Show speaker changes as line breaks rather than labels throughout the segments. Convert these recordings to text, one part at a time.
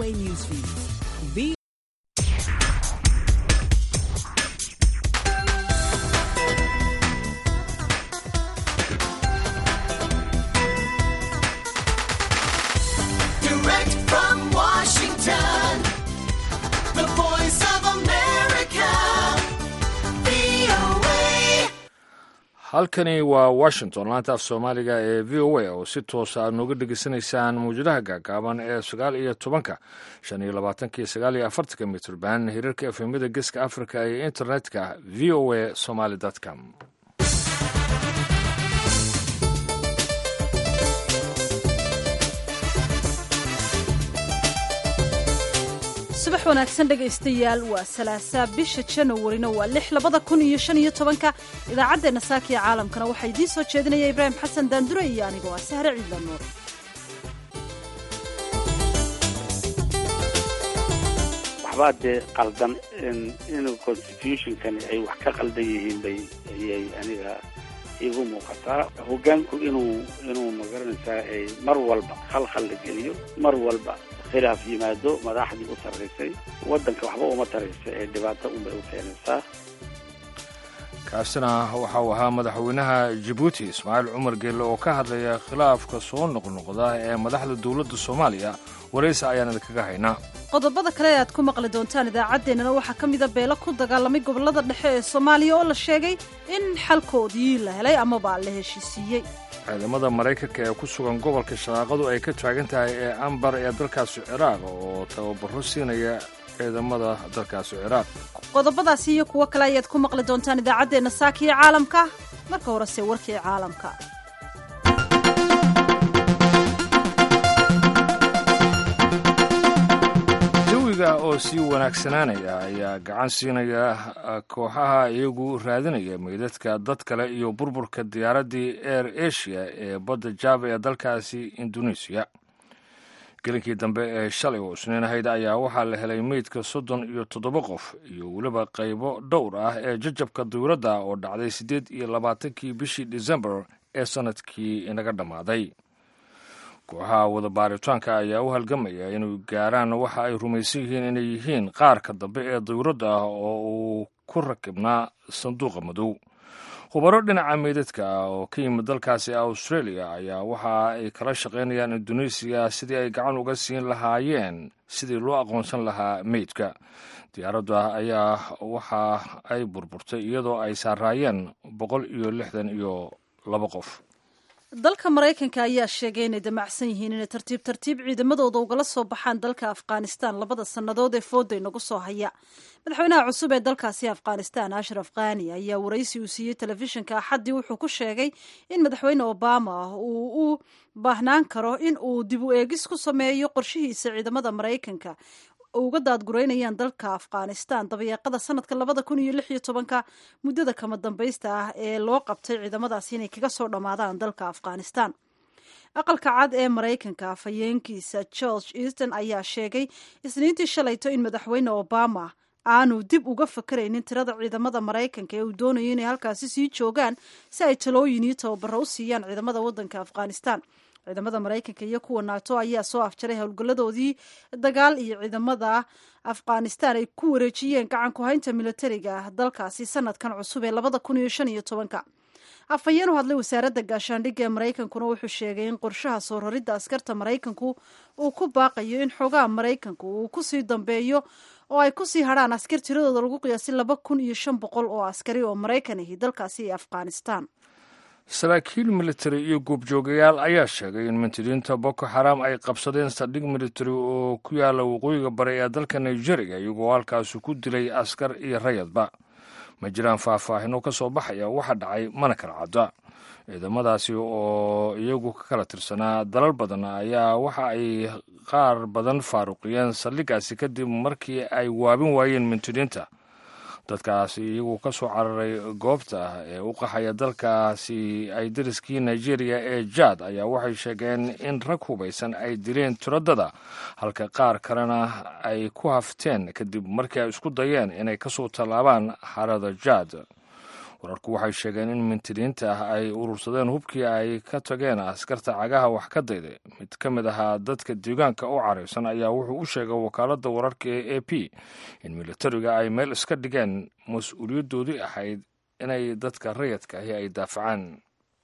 VOA Newsfeed. V-
Direct from Washington, the voice of America, VOA.
halkani waa washington laanta af soomaaliga ee v o a oo si toosa aad nooga dhegeysanaysaan mawjadaha gaagaaban ee sagaal iyo tobanka shan iyo labaatanka iyo sagaal iyo afartanka mitrban hirarka efemyada geeska africa iyo internetka v o a somaly com
subax wanaagsan dhegaystayaal waa salaasaa bisha janawarina waa lix labada kun iyo shan iyo tobanka idaacaddeenna saaka ee caalamkana waxaa idiin soo jeedinaya ibraahim xasan daandure iyo anigoo ah sahre ciidla nuur
waxbaa dee qaldan inuu constitutionkani ay wax ka qaldan yihiin bay ayay aniga igu muuqataa hoggaanku inuu inuu magaranaysaa ay mar walba khalkhal la geliyo mar walba khilaaf yimaado madaxdii u sarraysay waddanka waxba uma taraysa ee dhibaato unbay u keenaysaa
kaasina waxa uu ahaa madaxweynaha jabuuti ismaaciil cumar geelle oo ka hadlaya khilaafka soo noqnoqda ee madaxda dowladda soomaaliya waraysi ayaan idinkaga haynaa
qodobada kale ee aad ku maqli doontaan idaacaddeenana waxaa ka mida beelo ku dagaalamay gobollada dhexe ee soomaaliya oo la sheegay in xalkoodii la helay amaba la heshiisiiyey
ciidamada maraykanka ee ku sugan gobolka shaqaaqadu ay ka taagan tahay ee ambar ee dalkaasi ciraaq oo tababaro siinaya ciidamada dalkaasi ciraaq
qodobadaasi iyo kuwo kale ayaad ku maqli doontaan idaacaddeenna saaka iyo caalamka marka horese warkii caalamka
jawiga oo sii wanaagsanaanaya ayaa gacan siinaya kooxaha iyagu raadinaya meydadka dad kale iyo burburka diyaaraddii air asia ee badda java ee dalkaasi indonesiya gelinkii dambe ee shalay oo isniin ahayd ayaa waxaa la helay meydka soddon iyo toddoba qof iyo weliba qaybo dhowr ah ee jajabka dawladda oo dhacday siddeed iyo labaatankii bishii disembar ee sannadkii inaga dhammaaday kooxaha wada baaritaanka ayaa u halgamaya inay gaaraan waxa ay rumaysan yihiin inay yihiin qaarka dambe ee dawladda ah oo uu ku rakibnaa sanduuqa madow khubaro dhinaca meydadka ah oo ka yimid dalkaasi australia ayaa waxa ay kala shaqaynayaan indonesiya sidii ay gacan uga siin lahaayeen sidii loo aqoonsan lahaa meydka diyaaradda ayaa waxa ay burburtay iyadoo ay saaraayeen boqol iyo lixdan iyo laba qof
dalka maraykanka ayaa sheegay inay damacsan yihiin inay tartiib tartiib ciidamadooda ugala soo baxaan dalka afghanistan labada sannadood ee fooda inagu soo haya madaxweynaha cusub ee dalkaasi afghanistan ashraf khani ayaa waraysi uu siiyey telefishinka axaddii wuxuu ku sheegay in madaxweyne obama uu u baahnaan karo in uu dib u eegis ku sameeyo qorshihiisa ciidamada maraykanka uga daadgureynayaan dalka afghanistan dabayaaqada sanadka labada kun iyo lix iyo tobanka muddada kama dambaysta ah ee loo qabtay ciidamadaasi inay kaga soo dhammaadaan dalka afghanistan aqalka cad ee maraykanka afhayeenkiisa george easton ayaa sheegay isniintii shalayto in madaxweyne obama aanu dib uga fakaraynin tirada ciidamada maraykanka ee uu doonayo inay halkaasi sii joogaan si ay talooyin iyo tababaro u siiyaan ciidamada waddanka afghanistan ciidamada maraykanka iyo kuwa naato ayaa soo afjaray howlgalladoodii dagaal iyo ciidamada afghanistan ay ku wareejiyeen gacan ku-haynta militariga dalkaasi sanadkan cusub ee labada kun iyo shan iyo tobanka afhayeen u hadlay wasaaradda gaashaandhigga ee maraykankuna wuxuu sheegay in qorshaha soo raridda askarta maraykanku uu ku baaqayo in xoogaha maraykanku uu kusii dambeeyo oo ay kusii hadhaan askar tiradooda lagu qiyaasay laba kun iyo shan boqol oo askari oo maraykan ahi dalkaasi iyo afghanistan
saraakiil militari iyo goobjoogayaal ayaa sheegay in mintidiinta boko xaram ay qabsadeen saldhig militari oo ku yaala waqooyiga bari ee dalka nigeria iyagoo halkaasi ku dilay askar iyo rayadba ma jiraan faahfaahino ka soo baxaya waxa dhacay mana kala cadda ciidamadaasi oo iyagu ka kala tirsanaa dalal badan ayaa waxa ay qaar badan faaruqiyeen saldhigaasi kadib markii ay waabin waayeen mintidiinta dadkaasi iyagu ka soo cararay goobta ee u qaxaya dalkaasi ay dariskii nigeria ee jaad ayaa waxay sheegeen in rag hubaysan ay dileen tiradada halka qaar kalena ay ku hafteen kadib markii ay isku dayeen inay kasoo tallaabaan harada jaad wararku waxay sheegeen in mintidiinta ah ay urursadeen hubkii ay ka tageen askarta cagaha wax ka dayday mid ka mid ahaa dadka deegaanka u caraysan ayaa wuxuu u sheegay wakaaladda wararka ee a p in militariga ay meel iska dhigeen mas-uuliyaddoodii ahayd inay dadka rayadka ahi ay daafacaan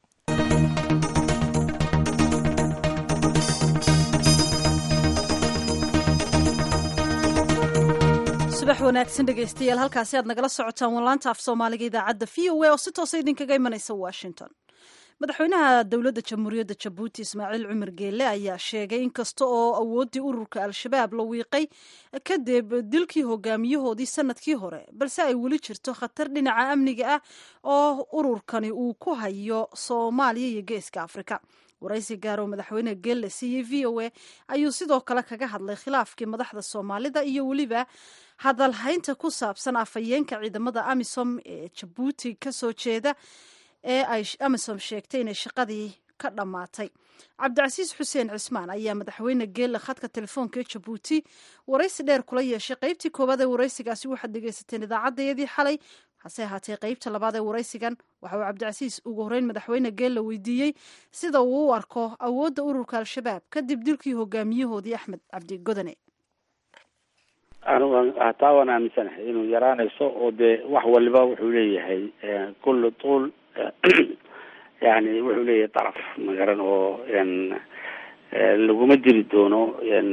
subax wanaagsan dhegaystayaal halkaasi aad nagala socotaan walaanta af soomaaliga idaacadda v o a oo si toosa idinkaga imanaysa washington madaxweynaha dowladda jamhuuriyadda jabuuti ismaaciil cumar geelle ayaa sheegay in kasta oo awooddii ururka al-shabaab la wiiqay kadib dilkii hogaamiyahoodii sanadkii hore balse ay weli jirto khatar dhinaca amniga ah oo ururkani uu ku hayo soomaaliya iyo geeska afrika waraysi gaar oo madaxweyne geelle siiyey v o a ayuu sidoo kale kaga hadlay khilaafkii madaxda soomaalida iyo weliba hadalhaynta ku saabsan afhayeenka ciidamada amisom ee jabuuti kasoo jeeda ee ay amisom sheegtay inay shaqadii ka dhammaatay cabdicasiis xuseen cismaan ayaa madaxweyne geelle khadka telefoonka ee jabuuti waraysi dheer kula yeeshay qeybtii koowaad ee waraysigaasi waxaad dhegeysateen idaacaddayadii xalay hase ahaatee qeybta labaad ee waraysigan waxa uu cabdicasiis ugu horreyn madaxweyne geelle weydiiyey sida uu u arko awoodda ururka al-shabaab kadib dilkii hogaamiyahoodii axmed cabdi godane
anigu hataa waan aaminsanahay inuu yaraanayso oo dee wax waliba wuxuu leeyahay kullu tuul yani wuxuu leeyahay daraf magaran oo n laguma diri doono n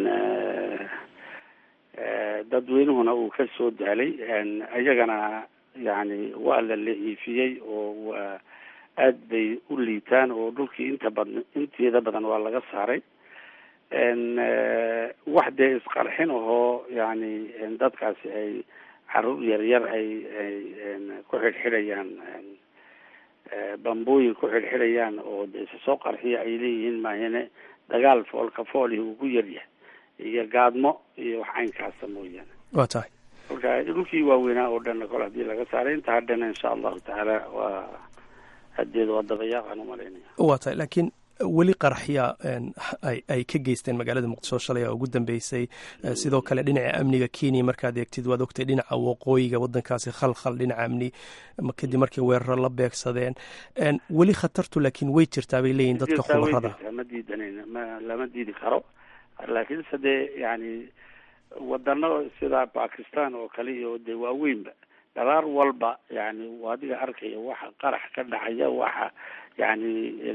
dadweynuhuna uu ka soo daalay iyagana yani waa la la-iifiyey oo waa aad bay u liitaan oo dhulkii inta badan inteeda badan waa laga saaray n wax dee isqarxin ahoo yani dadkaasi ay caruur yaryar ay ay ku xidhxidhayaan bambooyin ku xidhxidhayaan oo de isa soo qarxiya ay leeyihiin maahine dagaal foolka fooli uu ku yaryahay iyo gaadmo iyo wax caynkaasa mooyaane
waa tahay
marka dhulkii waaweynaa oo dhanna kole hadii laga saaray inta hadhana insha allahu tacaala waa hadeeda waa dabayaaqaan umalaynaya
waa tahay laakiin weli qaraxya ay ay ka geysteen magaalada muqdisho shalay oo ugu dambeysay sidoo kale dhinaca amniga kenya markaad eegtid waad ogtay dhinaca waqooyiga wadankaasi khalkhal dhinaca amni kadib markay weeraro la beegsadeen weli khatartu laakiin way jirtaa bay leeyihin dadka khubarada
ma diidanan ma lama diidi karo laakiinse dee yani wadano sida bakistan oo kale iyo dee waaweynba dhalaar walba yani adiga arkaya waxa qarax ka dhacaya waxa yani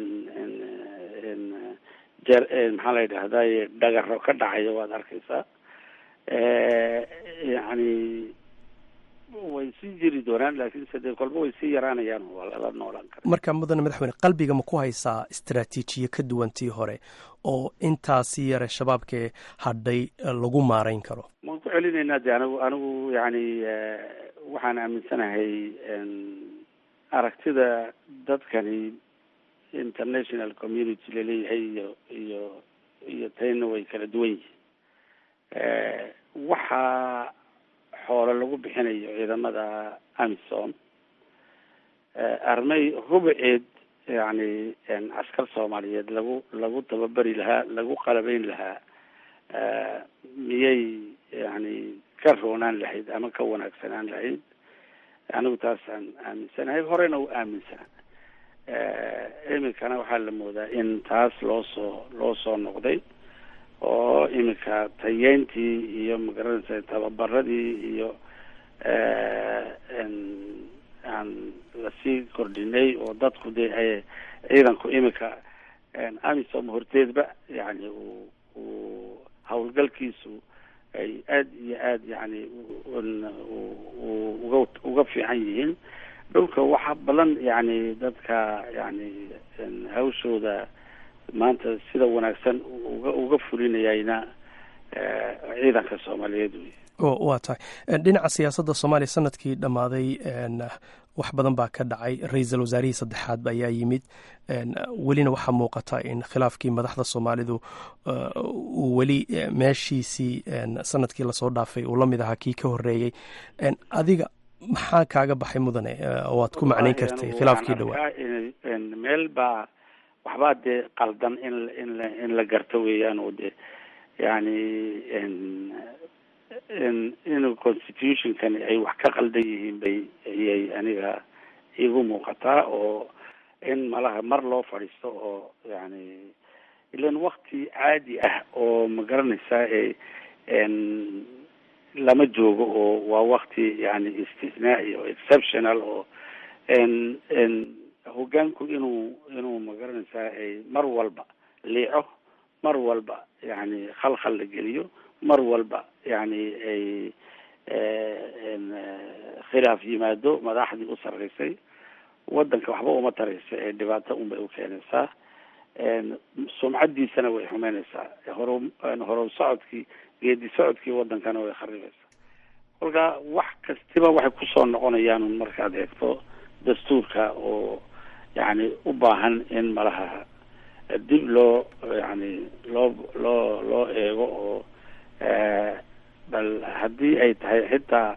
jer maxaa la yidhahday dhagaro ka dhacaya waad arkaysaa yani way sii jiri doonaan laakiinse dee kolba way sii yaraanayaan waa lala noolaan kara
marka mudane madaxweyne qalbiga ma ku haysaa istraatiijiye ka duwan tii hore oo intaasi yare shabaabkee hadhay lagu maarayn karo
waan ku celinaynaa de anigu anigu yani waxaan aaminsanahay aragtida dadkani international community laleeyahay iyo iyo iyo tayna way kala duwan yihiin waxaa xoolo lagu bixinayo ciidamada amisom armay rubaceed yani askar soomaaliyeed lagu lagu tababari lahaa lagu qalabeyn lahaa miyay yani ka roonaan lahayd ama ka wanaagsanaan lahayd anigu taasaan aaminsanahay horena u aaminsanaa iminkana waxaa la moodaa in taas loo soo loo soo noqday oo iminka tayeyntii iyo magaranaysa tababaradii iyo aan lasii kordhinay oo dadku dee ay ciidanku iminka amisom horteedba yani uu uu hawlgalkiisu ay aada iyo aada yani uga uga fiican yihiin dhulka waxa badan yani dadka yani hawshooda maanta sida wanaagsan uga uga fulinayayna ciidanka soomaaliyeed wey
waa tahay dhinaca siyaasadda soomaaliya sanadkii dhammaaday wax badan baa ka dhacay ra-iisul wasaarihii saddexaad ayaa yimid welina waxaa muuqata in khilaafkii madaxda soomaalidu uu weli meeshiisii sanadkii lasoo dhaafay uu la mid ahaa kii ka horeeyey adiga maxaa kaaga baxay mudane waad ku macnayn kartay khilaafkii dhawaa
meel baa waxbaa dee qaldan in in in la garto weeyaan oo de yani in constitutionkani ay wax ka qaldan yihiin bay ayay aniga igu muuqataa oo in malaha mar loo fadhiisto oo yani ilan wakti caadi ah oo ma garanaysaa e n lama joogo oo waa wakti yani istisnaa'i oo exceptional oo n n hogaanku inuu inuu ma garanaysaa ay mar walba liico mar walba yani khalkhal la geliyo mar walba yani ay n khilaaf yimaado madaxdii u sarreysay wadanka waxba uma taraysa ee dhibaato unbay u keenaysaa sumcadiisana way xumeynaysaa horo horow socodkii geedi socodkii wadankana way kharibaysaa kolka wax kastiba waxay kusoo noqonayaan un markaad eegto dastuurka oo yani u baahan in malaha dib loo yani loo loo loo eego oo bal haddii ay tahay xitaa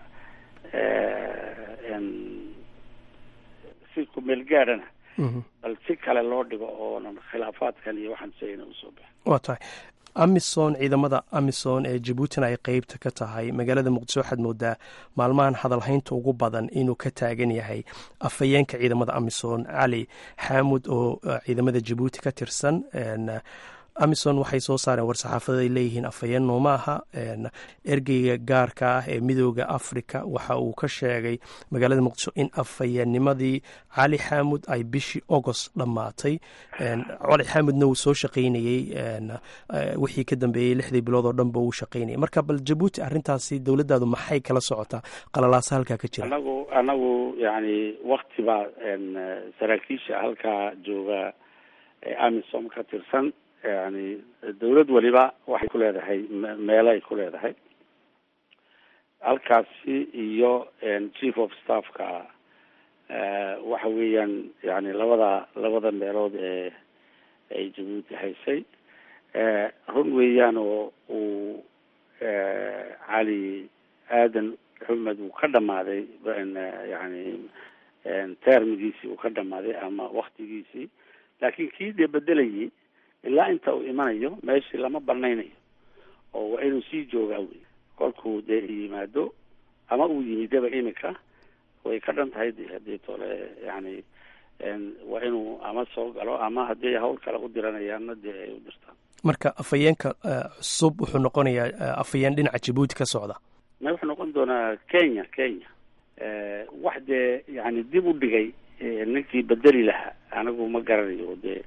si kumeel gaadhana bal si kale loo dhigo oonan khilaafaadkan iyo waxaan sayna usoo baxin
waa tahay amisom ciidamada amisom ee jabuutina ay qeybta ka tahay magaalada muqdisho waxaad moodaa maalmahan hadalhaynta ugu badan inuu ka taagan yahay afhayeenka ciidamada amisom cali xaamud oo ciidamada jabuuti ka tirsan amison waxay soo saareen war-saxaafada ay leeyihiin afhayeen nooma aha ergeyga gaarka ah ee midooda africa waxa uu ka sheegay magaalada muqdisho in afhayeennimadii cali xaamud ay bishii agost dhammaatay cali xaamudna uu soo shaqaynayey wixii ka dambeeyey lixdii bilood oo dhanba uu shaqaynayay marka bal jabuuti arrintaasi dowladdaadu maxay kala socotaa qalalaasa halkaa ka jira
anagu anagu yani wakti baa saraakiisha halkaa jooga ee amisom ka tirsan yani dawlad waliba waxay ku leedahay meelo ay ku leedahay halkaasi iyo chief of staffka waxa weeyaan yani labada labada meelood ee ay jabuuti haysay run weeyaan oo uu cali aadan xumed uu ka dhamaaday yani termigiisii uu ka dhamaaday ama waktigiisii laakiin kii dee bedelayay ilaa inta uu imanayo meeshii lama banaynayo oo waa inuu sii joogaa wey kolkuu dee yimaado ama uu yimidaba imika way ka dhan tahay de hadii tole yani waa inuu ama soo galo ama haddii hawl kale u diranayaanna dee ay u dirtaan
marka afhayeenka cusub wuxuu noqonayaa afhayeen dhinaca jabuuti ka socda
ma wuxuu noqon doonaa kenya kenya wax dee yani dib u dhigay ninkii bedeli lahaa anigu ma garanayo dee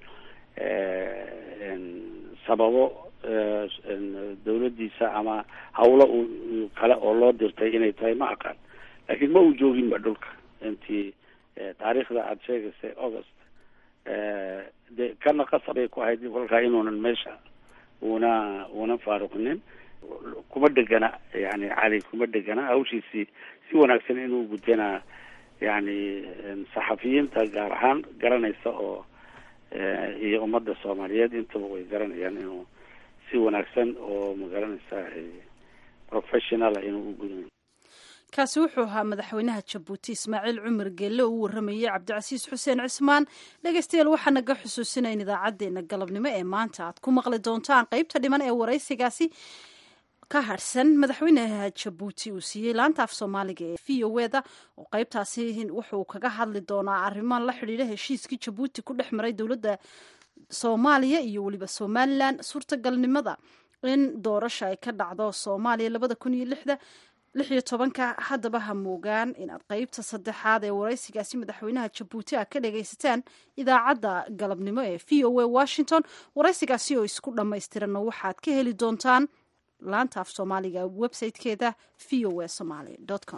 sababo dawladdiisa ama hawlo u kale oo loo dirtay inay tahay ma aqaan laakiin ma uu jooginba dhulka intii taariikhda aada sheegaysay august de kana qasabay ku ahayd kolkaa inuunan meesha una una faaruqinin kuma dhegana yani cali kuma dhegana hawshiisii si wanaagsan inuu gudana yani saxafiyiinta gaar ahaan garanaysa oo iyo ummadda soomaaliyeed intaba way garanayaan inuu si wanaagsan oo magaranaysa professionala inuu u gudanayo
kaasi wuxuu ahaa madaxweynaha jabuuti ismaaciil cumar geelle oo u warramayey cabdicasiis xuseen cismaan dhegeystayaal waxaa naga xusuusinayn idaacaddeenna galabnimo ee maanta aad ku maqli doontaan qeybta dhiman ee waraysigaasi ka harhsan madaxweynaha jabuuti uu siiyey laanta af soomaaliga ee v o eda oo qeybtaasi wuxuu kaga hadli doonaa arrimaan la xidhiidha heshiiskii jabuuti ku dhex maray dowladda soomaaliya iyo weliba somalilan suurtagalnimada in doorasha ay ka dhacdo soomaaliya labada kun iyo lixda lix iyo tobanka haddaba ha moogaan inaad qeybta saddexaad ee waraysigaasi madaxweynaha jabuuti a ka dhagaysataan idaacadda galabnimo ee v o a washington waraysigaasi oo isku dhammaystiranna waxaad ka heli doontaan laanta af soomaaliga websitekeeda v o a somaly com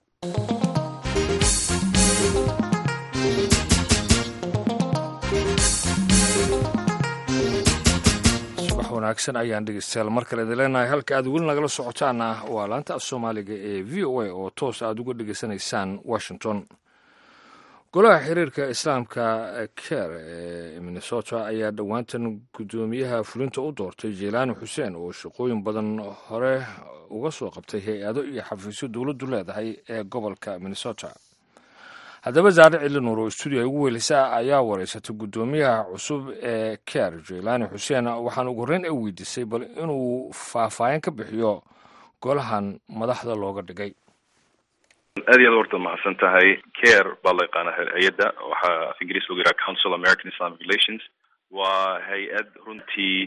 subax wanaagsan ayaan dhegeystayaal mar kale idin leenahay halka aad weli nagala socotaana waa laanta af soomaaliga ee v o a oo toos aad uga dhegeysanaysaan washington golaha xiriirka islaamka ker ee minnesota ayaa dhowaantan guddoomiyaha fulinta u doortay jelaani xuseen oo shaqooyin badan hore uga soo qabtay hay-ado iyo xafiisyo dowladdu leedahay ee gobolka minnesota haddaba zaare cili nuur oo stuudiya ugu weelisa ayaa wareysatay guddoomiyaha cusub ee ker jelaani xuseen waxaan ugu horreyn ay weydiisay bal inuu faahfaahin ka bixiyo golahan madaxda looga dhigay
aad iyo aad horta mahadsan tahay care baa la yaqaana hay-adda waxaa af ingiriis lagu yidhaha council american islamic relations waa hay-ad runtii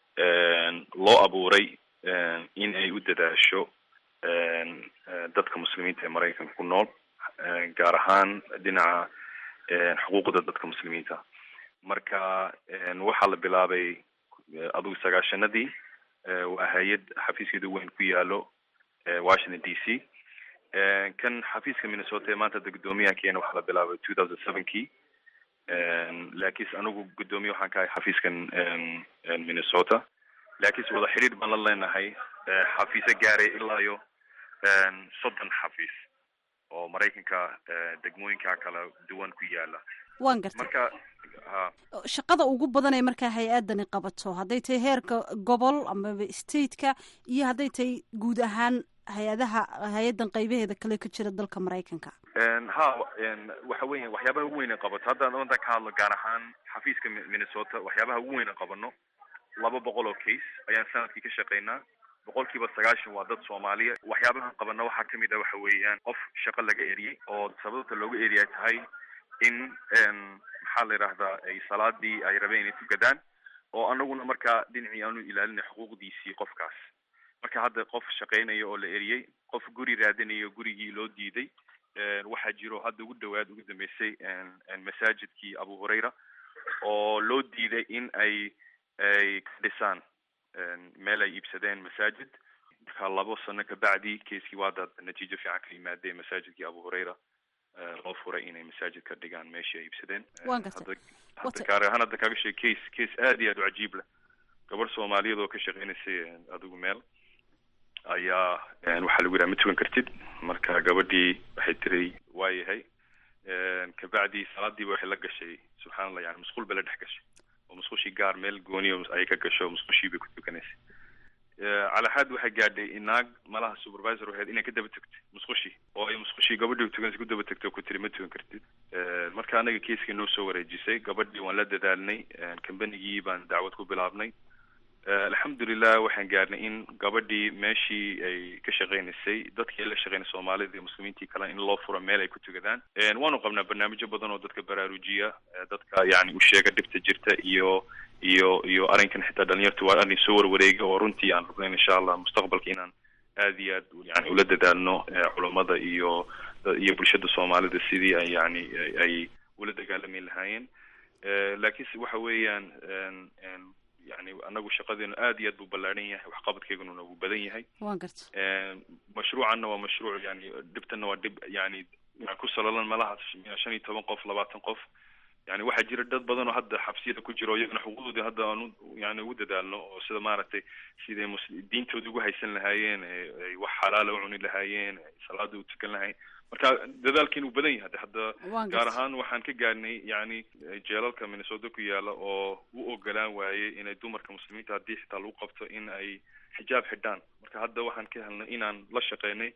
loo abuuray in ay u dadaasho dadka muslimiinta ee maraykanka ku nool gaar ahaan dhinaca xuquuqda dadka muslimiinta marka waxaa la bilaabay adugu sagaashanadii waa hay-ad xafiiskeeda weyn ku yaalo washington d c kan xafiiska minnesota ee maanta hadda guddoomiyaha keena waxaa la bilaabay two thousand sevenkii laakiinse anigu guddoomiye waxaan ka ahay xafiiskan minnesota laakiinse wada xiriir baan la leenahay xafiise gaaray ilaa iyo soddon xafiis oo maraykanka degmooyinka kala duwan ku yaala
waan gartay
marka ha
shaqada ugu badan ee markaa hay-adani qabato hadday tahay heerka gobol amaba stateka iyo hadday tahay guud ahaan hay-adaha hay-adan qaybaheeda kale ka jira dalka maraykanka
ha waxa weya waxyaabaha ugu weyn qabato hadda maanta ka hadlo gaar ahaan xafiiska minnesota waxyaabaha ugu weyn qabano laba boqol oo case ayaan sanadkii ka shaqeynaa boqolkiiba sagaashan waa dad soomaaliya waxyaabahan qabana waxaa kamid ah waxa weeyaan qof shaqo laga eriyey oo sababta looga eriya tahay in maxaa la yidhahdaa ay salaadii ay rabeen inay tukadaan oo anaguna markaa dhinacii aanu ilaalinay xuquuqdiisii qofkaas marka hadda qof shaqeynaya oo la eriyey qof guri raadinayo gurigii loo diiday waxaa jiro hadda ugu dhawaad ugu dambeysay masaajidkii abu hurayra oo loo diiday in ay ay ka dhisaan meel ay iibsadeen masaajid marka labo sano kabacdi keiskii waa dad natiijo fiican ka yimaadeen masaajidkii abu hurayra loo furay inay masaajid ka dhigaan meeshii ay iibsadeen
Waan gartay.
hadda hadda gaar ahaan hadda kaaga sheeg case case aad iyo aad u cajiib leh gabar soomaaliyeed oo ka shaqeynaysay adigu meel ayaa waxaa lagu yidhaha ma tukan kartid marka gabadhii waxay tiri waa yahay kabacdi salaadiiba waxay la gashay subxaan allah yani musqul bay la dhex gashay oo musqushii gaar meel gooniyo ay ka gasho musqushii bay ku tukanaysay calaxaad waxay gaadhay naag malaha supervisor waxayd inay ka daba tagtay musqushii oo ay musqushii gabadhii tukanaysa ku daba tagtay oo ku tiri ma tukan kartid marka anaga keiskii noo soo wareejisay gabadhii waan la dadaalnay combanigii baan dacwad ku bilaabnay alxamdulilah waxaan gaarnay in gabadhii meeshii ay ka shaqeynaysay dadkii la shaqeynay soomaalida iyo muslimiintii kale in loo furo meel ay ku tukadaan waanu qabnaa barnaamijyo badan oo dadka baraarujiya dadka yani u sheega dhibta jirta iyo iyo iyo arrinkan xitaa dhalinyarta waa arrin soo warwareega oo runtii aan rabnayn insha allah mustaqbalka inaan aad iyo aad yani ula dadaalno culammada iyo iyo bulshada soomaalida sidii ay yani ay ula dagaalami lahaayeen laakiinse waxa weeyaan yani anagu shaqadeenu aad iyo aad buu ballaadhan yahay waxqabadkeyguna nagu badan yahay
waan garta
mashruucanna waa mashruuc yani dhibtana waa dhib yani ku salolan malaha shan iyo toban qof labaatan qof yani waxaa jira dad badan oo hadda xabsiyada ku jira oo iyagana xuquuqdoodii hadda aanu yani ugu dadaalno oo sida maaragtay siday mus diintooda ugu haysan lahaayeen ay wax xalaala u cuni lahaayeen salaada u tukan lahayen marka dadaalkiin uu badan yahay hadda
Waan
gaar
gartay.
ahaan waxaan ka gaarnay yani jeelalka minnesota ku yaala oo u ogolaan waayey inay dumarka muslimiinta haddii xitaa lagu qabto in ay xijaab xidhaan marka hadda waxaan ka helnay inaan la shaqeynay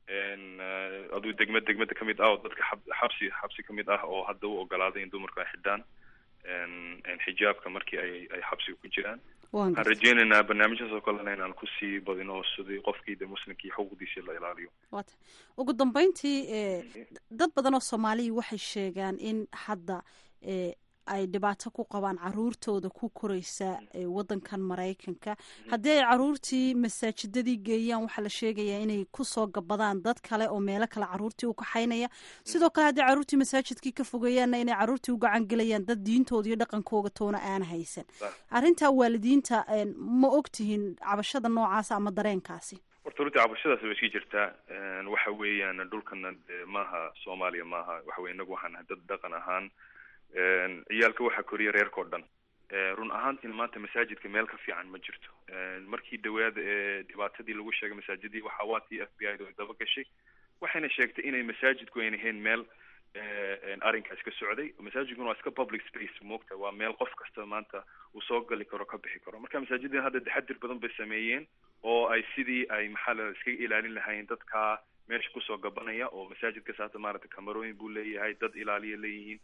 aduu degmad degmada kamid ah oo dadka xab- xabsi xabsi kamid ah oo hadda u ogolaaday in dumarku ay xidhaan xijaabka markii ay ay xabsiga ku jiraan
waan
waxaan
garta
rajeynaynaa barnaamijyadas oo kalena inaan kusii badino sidii qofkii de muslimkii xuquuqdiisii la ilaaliyo
waata ugu dambeyntii e dad badan oo soomaaliya waxay sheegaan in hadda e ay dhibaato ku qabaan caruurtooda ku koreysa e wadankan maraykanka haddii ay caruurtii masaajidadii geeyaan waxaa la sheegayaa inay kusoo gabadaan dad kale oo meelo kale caruurtii u kaxaynaya sidoo kale haddii caruurtii masaajidkii ka fogeeyaanna inay caruurtii u gacan gelayaan dad diintooda iyo dhaqankooga toona aan haysan arrintaa waalidiinta e, ma ogtihiin cabashada noocaasa ama dareenkaasi
horta runtii cabashadaas way iska jirtaa waxa weeyaan dhulkana de maaha soomaaliya maaha waxa weye inagu waxaan nahay dad dhaqan ahaan ciyaalka waxaa koriya reerkao dhan run ahaantiina maanta masaajidka meel ka fiican ma jirto markii dhawaada ee dhibaatadii lagu sheegay masaajidii waxaa waa tii f b i da ay daba gashay waxayna sheegtay inay masaajidku ayna ahayn meel arrinkaas ka socday masaajidkuna waa iska public space moogta waa meel qof kasta maanta uu soo gali karo ka bixi karo marka masaajidina hadda taxadir badan bay sameeyeen oo ay sidii ay maxaa la iskaga ilaalin lahaayeen dadka meesha kusoo gabanaya oo masaajidka saata maaragtay kamarooyin buu leeyahay dad ilaaliya leeyihiin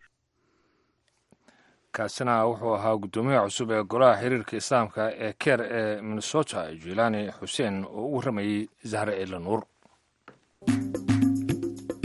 kaasina wuxuu ahaa guddoomiyaha cusub ee golaha xiriirka islaamka ee keer ee minnesota jilaani xuseen oo u warramayey zahre ciila nuur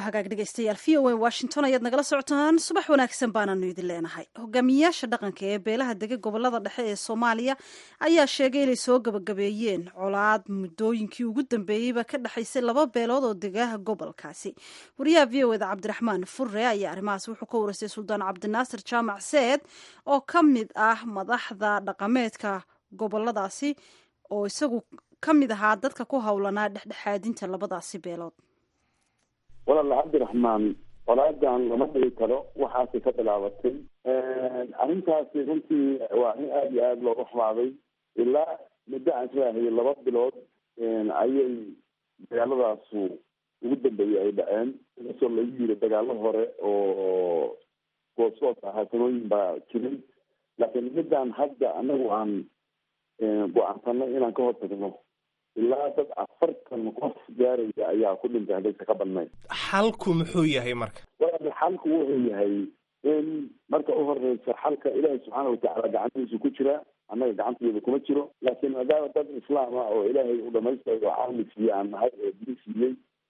hagaag dhegeystayaal v o a washington ayaad nagala socotaan subax wanaagsan baananu idin leenahay hogaamiyayaasha dhaqanka ee beelaha dega gobolada dhexe ee soomaaliya ayaa sheegay inay soo gabagabeeyeen colaad muddooyinkii ugu dambeeyeyba ka dhexaysay laba beelood oo degaha gobolkaasi wariyaha v o eda cabdiraxmaan furre ayaa arrimahaas wuxuu ka wareystay suldaan cabdinaasir jaamac seed oo ka mid ah madaxda dhaqameedka goboladaasi oo isagu ka mid ahaa dadka ku howlanaa dhexdhexaadinta labadaasi beelood
walaal cabdiraxmaan colaadan lama dhigi karo waxaasay ka bilaabatay arrintaasi runtii waa in aada iyo aada looga xumaaday ilaa muddo aan islaahay laba bilood ayay dagaaladaasu ugu dambeeyay ay dhaceen inkastoo lagu yiri dagaalo hore oo goosgoos ahaa sanooyin baa jiray laakiin midaan hadda anagu aan go-aansanay inaan ka hortagno ilaa dad afartan qof gaaraya ayaa ku dhintay haddaysa ka badnayn
xalku muxuu yahay marka
walaal xalku wuxuu yahay in marka u horeysa xalka ilaahay subxaana watacaala gacantiisa ku jira annaga gacanteeda kuma jiro laakiin maadaama dad islaam ah oo ilaahay u dhamaystiray oo caalami siiye aan nahay oo dili siiyey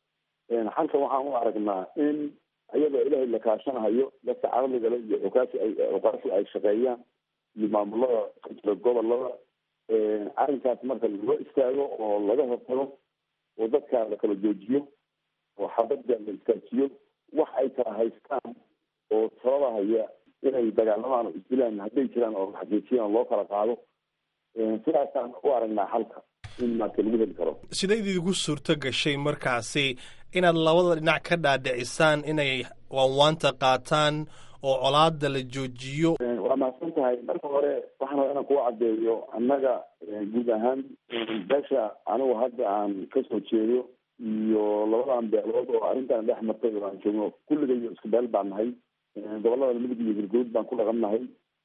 xalka waxaan u aragnaa in iyadoo ilaahay la kaashanahayo dadka caqligale iyo xukaasi ay xukaasi ay shaqeeyaan iyo maamulada ka jira gobolada arrinkaas marka loo istaago oo laga hortago oo dadka la kala joojiyo oo xabadda la istaajiyo wax ay kala haystaan oo sababahaya inay dagaalamaan oo isdilaan hadday jiraan oo la xaqiijiyaan loo kala qaado sidaasaan u aragnaa xalka in marka lagu heli karo
siday idigu suurto gashay markaasi inaad labada dhinac ka dhaadhicisaan inay waanwaanta qaataan oo colaada la joojiyo
waa mahadsan tahay marka hore waxaan rabaa inaan kuga caddeeyo annaga guud ahaan beesha anigu hadda aan kasoo jeedo iyo labadan beelood oo arrintan dhex martay oo aan joogno kulligayo isku beel baan nahay gobolada midug iyo galguud baan ku dhaqan nahay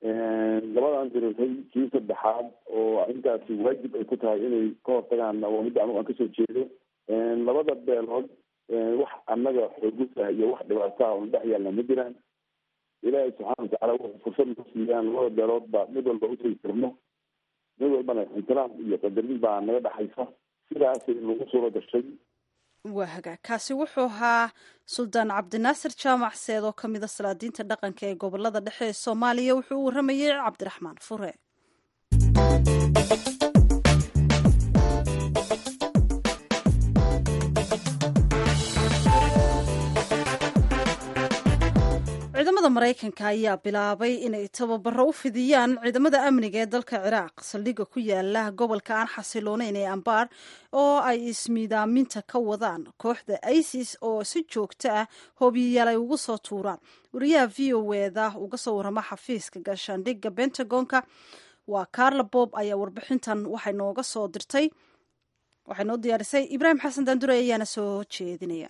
labadan dirirtay kii saddexaad oo arrintaasi waajib ay ku tahay inay ka hortagaan waa midda anigu aan kasoo jeedo labada beelood wax annaga xoogusa iyo wax dhibaataa oo dhex yaalna ma jiraan ilaahay subxaana watacaala wuxuu fursad noo siiyaan labada beelood baa mid walba utagi karno mid walbana ixtiraam iyo qadarin baa naga dhexaysa sidaasay nagu suuro gashay
waa hagaag kaasi wuxuu ahaa suldaan cabdinaasir jaamac seed oo ka mid a salaadiinta dhaqanka ee gobolada dhexe ee soomaaliya wuxuu u waramayey cabdiraxmaan fure ciidamada maraykanka ayaa bilaabay inay tababaro u fidiyaan ciidamada amniga ee dalka ciraaq saldhigga ku yaala gobolka aan xasilooneyn ee ambaar oo ay ismiidaaminta ka wadaan kooxda isis oo si joogto ah hoobiyayaal ay ugu soo tuuraan wariyaha v o eda uga soo warama xafiiska gaashaandhigga bentagonka waa carla bob ayaa warbixintan waxay nooga soo dirtay waxay noo diyaarisay ibraahim xasan daandure ayaana soo jeedinaya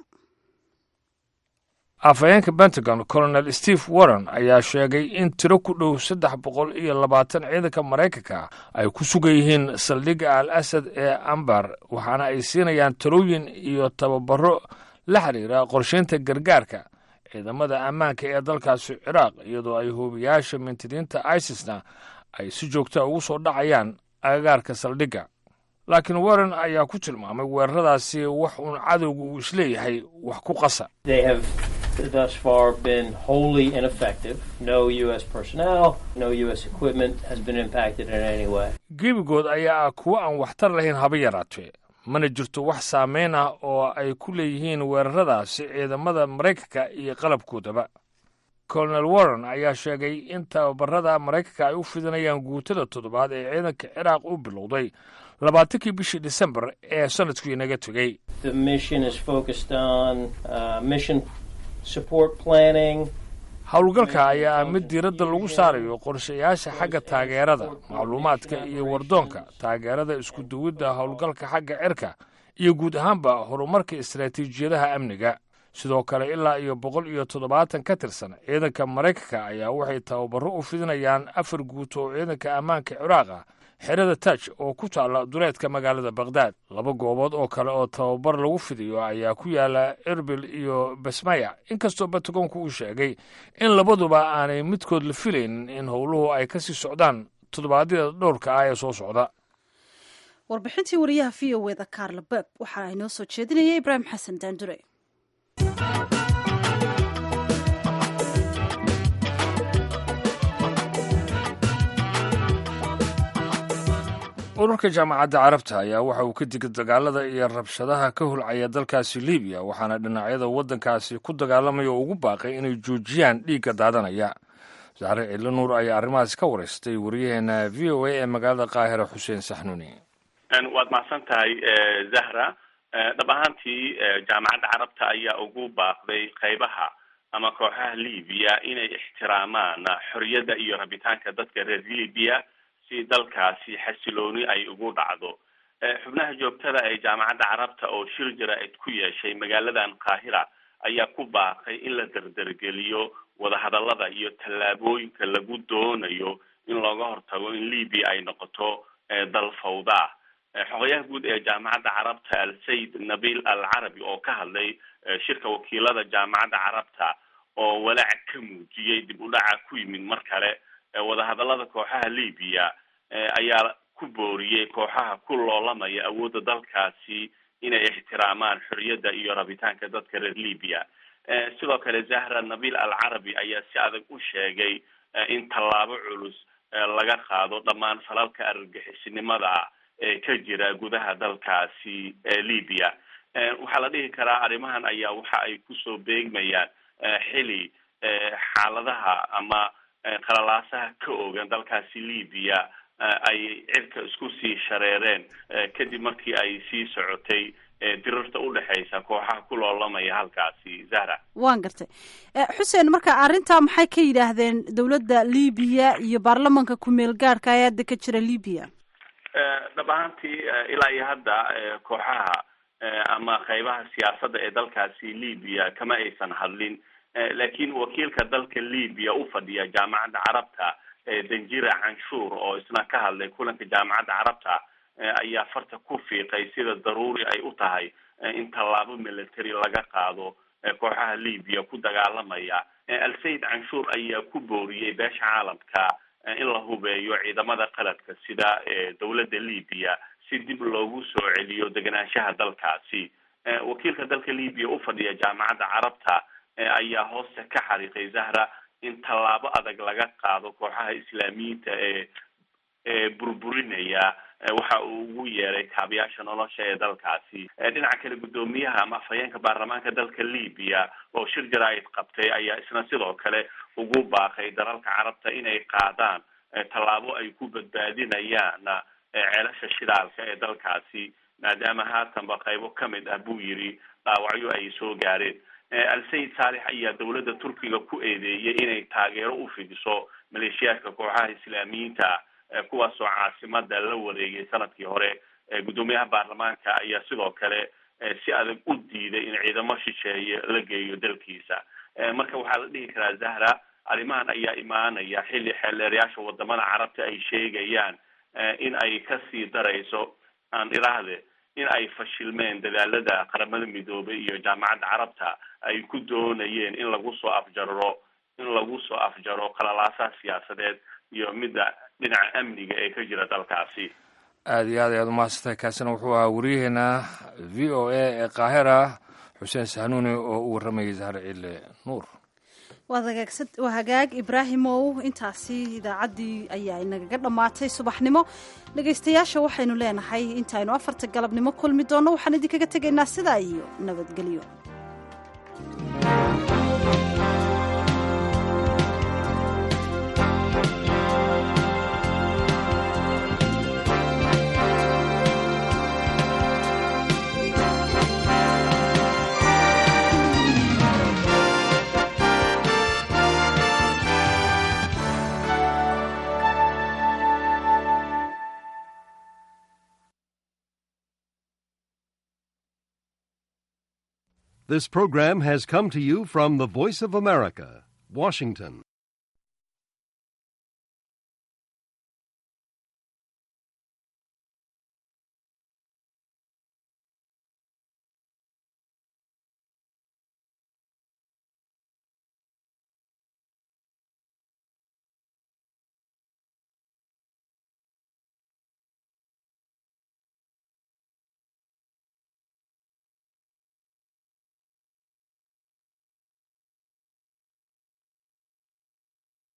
afhayeenka pentagon colonel steve warren ayaa sheegay in tiro ku dhow saddex boqol iyo labaatan ciidanka maraykanka ay ku sugan yihiin saldhigga al asad ee ambar waxaana ay siinayaan talooyin iyo tababaro la xiriira qorshaynta gargaarka ciidamada ammaanka ee dalkaasi ciraaq iyadoo ay hoobiyaasha mintidiinta isisna ay si joogta ugu soo dhacayaan agagaarka saldhigga laakiin warren ayaa ku tilmaamay weeraradaasi wax uun cadowga uu isleeyahay wax ku qasa
thus far been wholly ineffective. No U.S. personnel, no U.S. equipment has been impacted in any way.
gebigood ayaa ah kuwo aan waxtar lahayn haba yaraatee mana jirto wax saameyn ah oo ay ku leeyihiin weeraradaasi ciidamada maraykanka iyo qalabkoodaba colonel warren ayaa sheegay in tababarada maraykanka ay u fidinayaan guutada toddobaad ee ciidanka ciraaq u bilowday labaatankii bishii disembar ee sanadkii naga tegey
The mission is focused on uh, mission support planning,
howlgalka ayaa ah mid diiradda lagu saarayo qorshayaasha xagga taageerada macluumaadka iyo wardoonka taageerada isku duwidda howlgalka xagga cirka iyo guud ahaanba horumarka istaraatiijiyadaha amniga sidoo kale ilaa iyo boqol iyo toddobaatan ka tirsan ciidanka maraykanka ayaa waxay tababaro u fidinayaan afar guuto oo ciidanka ammaanka ciraaq ah xerada taj oo ku taalla duleedka magaalada bakhdad laba goobood oo kale oo tababar lagu fidiyo ayaa ku yaala erbil iyo basmaya inkastoo batagoonku uu sheegay in labaduba aanay midkood la filaynin in howluhu ay ka sii socdaan toddobaadyada dhowrka ah ee soo socda
warbixintii wariyaha v o eda carla beb waxa ay noo soo jeedinayay ibraahim xasan daandure
ururka jaamacadda carabta ayaa waxa uu ka digay dagaalada iyo rabshadaha ka hulcaya dalkaasi libiya waxaana dhinacyada waddankaasi ku dagaalamaya ugu baaqay inay joojiyaan dhiigga daadanaya saare cidlo nuur ayaa arrimahaas ka wareystay wariyaheena v o a ee magaalada qaahira xuseen saxnuuni
waad mahadsan tahay zahra dhab ahaantii jaamacadda carabta ayaa ugu baaqday qaybaha ama kooxaha libiya inay ixtiraamaan xorriyadda iyo rabitaanka dadka reer libiya si dalkaasi xasilooni ay ugu dhacdo xubnaha joogtada ee jaamacadda carabta oo shir jara-id ku yeeshay magaaladan qaahira ayaa ku baaqay in la derdergeliyo wadahadallada iyo tallaabooyinka lagu doonayo in looga hortago in libiya ay noqoto dal fawda xogayaha guud ee jaamacadda carabta al sayid nabil al carabi oo ka hadlay shirka wakiilada jaamacadda carabta oo walaac ka muujiyey dib u dhaca ku yimid mar kale wadahadallada kooxaha libiya ayaa ku booriyey kooxaha ku loolamaya awoodda dalkaasi inay ixtiraamaan xorriyadda iyo rabitaanka dadka reer libiya sidoo kale zahra nabil al carabi ayaa si adag u sheegay in tallaabo culus laga qaado dhammaan falalka argagixisinimada ee ka jira gudaha dalkaasi libiya waxaa la dhihi karaa arrimahan ayaa waxa ay kusoo beegmayaan xili xaaladaha ama qalalaasaha ka ogan dalkaasi libiya ay cirka isku sii shareereen kadib markii ay sii socotay dirirta udhexaysa kooxaha ku loolamaya halkaasi zahra
waan gartay xuseen marka arrintaa maxay ka yidhaahdeen dowladda libiya iyo baarlamanka ku-meel gaadhka ee hadda ka jira libiya
dhab ahaantii ilaa iyo hadda kooxaha ama qaybaha siyaasadda ee dalkaasi libiya kama aysan hadlin laakiin wakiilka dalka libiya u fadhiya jaamacadda carabta danjira canshuur oo isna ka hadlay kulanka jaamacadda carabta ayaa farta ku fiiqay sida daruuri ay u tahay in tallaabo military laga qaado kooxaha libiya ku dagaalamaya al sayid canshuur ayaa ku booriyey beesha caalamka in la hubeeyo ciidamada qaladka sida dowladda libiya si dib loogu soo celiyo degenaanshaha dalkaasi wakiilka dalka libiya u fadhiya jaamacadda carabta ayaa hoosta ka xariiqay zahra in tallaabo adag laga qaado kooxaha islaamiyiinta ee ee burburinaya waxa uu ugu yeeray kaabayaasha nolosha ee dalkaasi dhinaca kale guddoomiyaha ama afhayeenka baarlamaanka dalka libiya oo shir jaraa'id qabtay ayaa isna sidoo kale ugu baaqay dalalka carabta inay qaadaan tallaabo ay ku badbaadinayaan ceelasha shidaalka ee dalkaasi maadaama haatanba qaybo kamid ah buu yiri dhaawacyo ay soo gaareen al-sayid saalex ayaa dowladda turkiga ku eedeeyay inay taageero u fidiso maleeshiyaadka kooxaha islaamiyiinta kuwaasoo caasimada la wareegay sanadkii hore guddoomiyaha baarlamaanka ayaa sidoo kale si adag u diiday in ciidamo shisheeye la geeyo dalkiisa marka waxaa la dhihi karaa zahra arrimahan ayaa imaanaya xilli xeelleerayaasha wadamada carabta ay sheegayaan in ay kasii darayso aan iraahde in ay fashilmeen dadaalada qaramada midoobay iyo jaamacadda carabta ay ku doonayeen in lagu soo afjaro in lagu soo afjaro qalalaasaha siyaasadeed iyo midda dhinaca amniga ee ka jira dalkaasi
aada iyo aad ayaad umahadsantahay kaasina wuxuu ahaa wariyaheena v o a ee qaahira xuseen sahnuuni oo u warramayay zahar cille nuur
waa hagaag ibraahimow intaasi idaacaddii ayaa inagaga dhammaatay subaxnimo dhegaystayaasha waxaynu leenahay intaaynu afarta galabnimo kulmi doonno waxaan idinkaga tegaynaa sidaa iyo nabadgelyo
This program has come to you from the Voice of America, Washington.